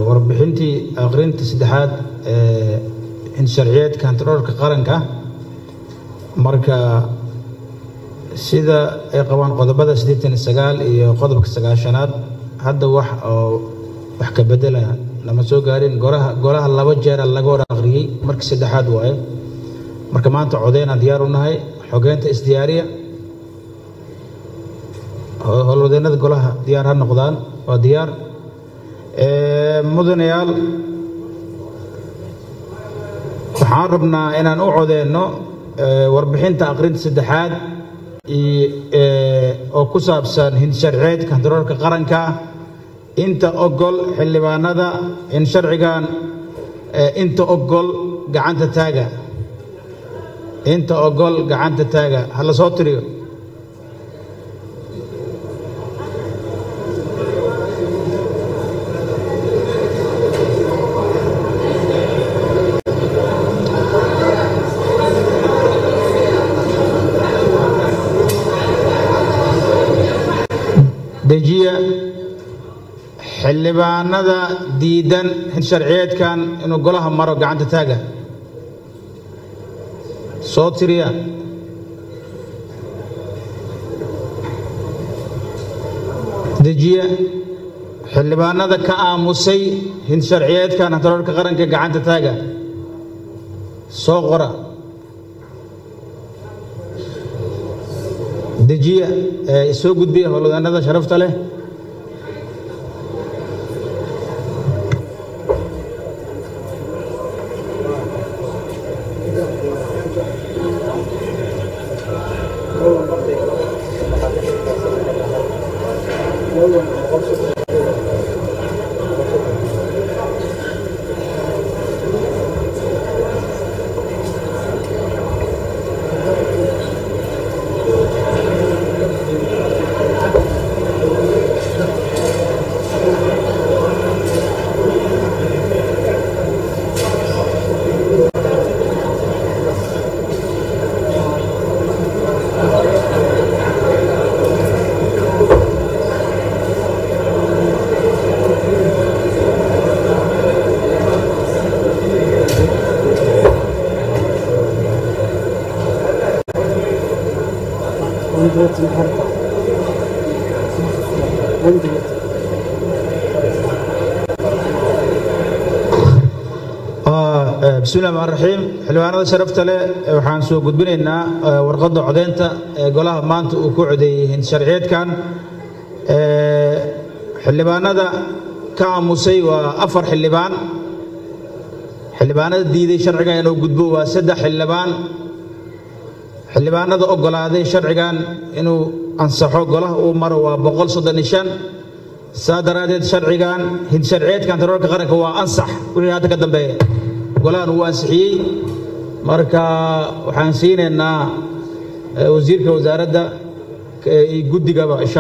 warbixintii aqrinta saddexaad ee insharciyeedka hantiroorka qaranka marka sida ay qabaan qodobada siddeetan sagaal iyo qodobka sagaashanaad hadda wax oo wax ka bedela lama soo gaarin goraha golaha laba jeera laga hor aqriyey markii saddexaad waaye marka maanta codeynaan diyaar u nahay xogeynta isdiyaariya howlwadeennada golaha diyaar ha noqdaan waa diyaar mudanayaal waxaan rabnaa inaan u codeyno warbixinta aqrinta saddexaad oo ku saabsan hinsharceedka hantiroorka qaranka inta ogol xildhibaanada in sharcigan inta ogol gacanta taaga inta ogol gacanta taaga ha la soo tiriyo dejiya xildhibaanada diidan hinsharciyeedkan inuu golaha maro gacanta taaga soo tiriya dejiya xildhibaanada ka aamusay hinsharciyeedkan hantiroorka qaranka gacanta taaga soo qora dejiya soo gudbiya howlwadeennada sharafta leh bismi llahi raxmaan raxiim xildhibaanada sharafta leh waxaan soo gudbinaynaa warqadda codeynta ee golaha maanta uu ku codeeyey hinsharciyeedkan xildhibaanada ka aamusay waa afar xildhibaan xildhibaanada diiday sharcigan inuu gudbo waa saddex xildhibaan xildhibaanada oggolaaday sharcigan inuu ansaxo golaha uu maro waa boqol soddon iyo shan saa daraaddeed sharcigan hinsharciyeedkan taroorka qaranka waa ansax wixii hadda ka dambeeya golahan uu ansixiyey marka waxaan siinaynaa wasiirka wasaaradda iyo guddigaba